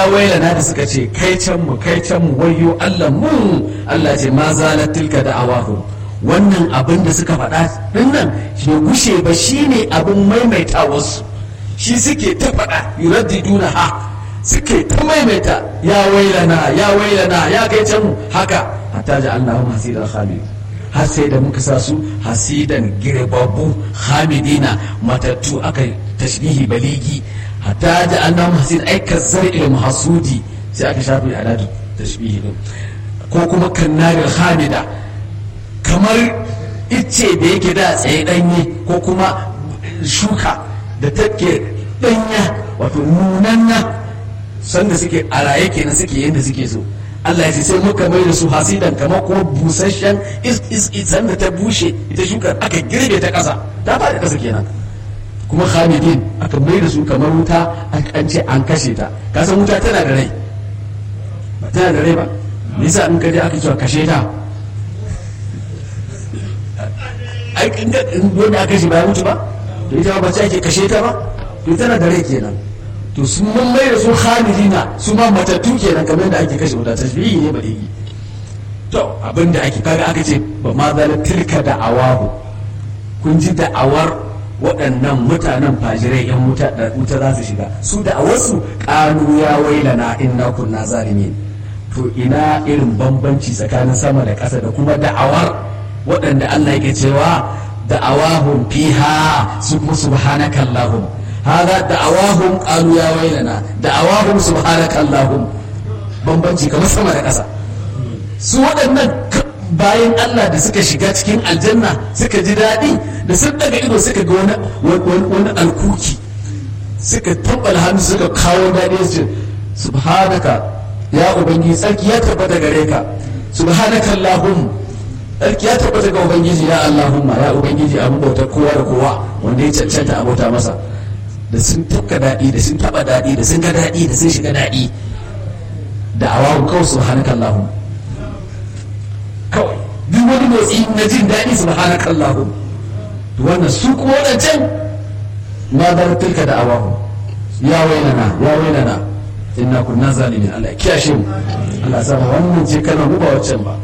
ya wailana da suka ce kai can mu kai can mu wayyo Allah mu Allah ce ma zalat tilka da awahu wannan abin da suka faɗa din nan bai gushe ba shine abin maimaita wasu shi suke ta faɗa yuraddiduna ha suke ta maimaita ya wailana ya wailana ya kai can mu haka hatta ja'alnahum hasidan khalid har sai da muka sa su hasidan girbabu hamidina matattu aka tashbihi baligi hatta da an namu hasid aikar zar'il mahasudi sai aka shafi alatu tashbihi din ko kuma kannarin hamida kamar icce da yake da tsaye danye ko kuma shuka da take danya wato nunanna sanda suke a raye kenan suke yadda suke so Allah ya ce sai muka mai da su hasidan kamar kuma busasshen isan da ta bushe ita shuka aka girbe ta ƙasa ta faɗi ƙasa kenan kuma hamidin aka mai da su kamar wuta an ce an kashe ta kasan wuta tana da rai ba tana da rai ba nisa in kaje aka cewa kashe ta ai in ga wanda aka kashe ba ya mutu ba to ita ba ce ake kashe ta ba to tana da rai kenan to sun mun mai da su hamidina su ma matattu kenan kamar da ake kashe wuta tashbihi ne baligi to abin da ake kaga aka ce ba ma zala tilka da awahu kun ji da'awar waɗannan mutanen fajirai yan wuta da wuta za su shiga su da'awarsu ƙanu ya wailana inna kunna zalimin to ina irin bambanci tsakanin sama da ƙasa da kuma da'awar waɗanda Allah yake cewa da'awahum fiha su kuma subhanaka allahum هذا دعواهم قالوا يا ويلنا دعواهم سبحانك اللهم bambanci kamar sama da ƙasa su waɗannan bayan Allah da suka shiga cikin aljanna suka ji daɗi da sun daga ido suka ga wani wani alkuki suka tabbala hannu suka kawo daɗi su ce subhanaka ya ubangiji tsarki ya tabbata gare ka subhanaka allahum tsarki ya tabbata ga ubangiji ya allahumma ya ubangiji abin bautar kowa da kowa wanda ya cancanta abota masa da sun tafka daɗi da sun taɓa daɗi da sun ga daɗi da sun shiga daɗi da awawu kawai subhanaka Allahu kawai duk wani motsi na jin daɗi subhanaka Allahu to wannan su kuma wadancan ma da tilka da awahu ya wailana ya wailana inna kunna zalimin Allah ya kiyashe mu Allah ya sa wannan ce kana mu ba waccan ba